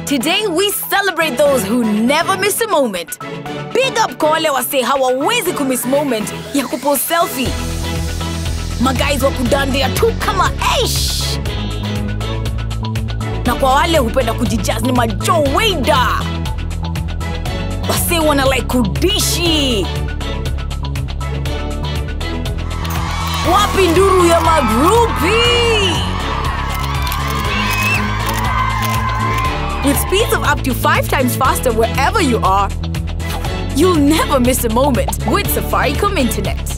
Today we celebrate those who never miss a moment. Big up kwa wale wase hawawezi kumiss moment ya kupost selfie. Maguys wa kudandia tu kama eish. Na kwa wale hupenda kujijaz ni majoweda. Wase wana like kudishi. Wapi nduru ya magrupi? With speeds of up to five times faster wherever you are, you'll never miss a moment with Safaricom Internet.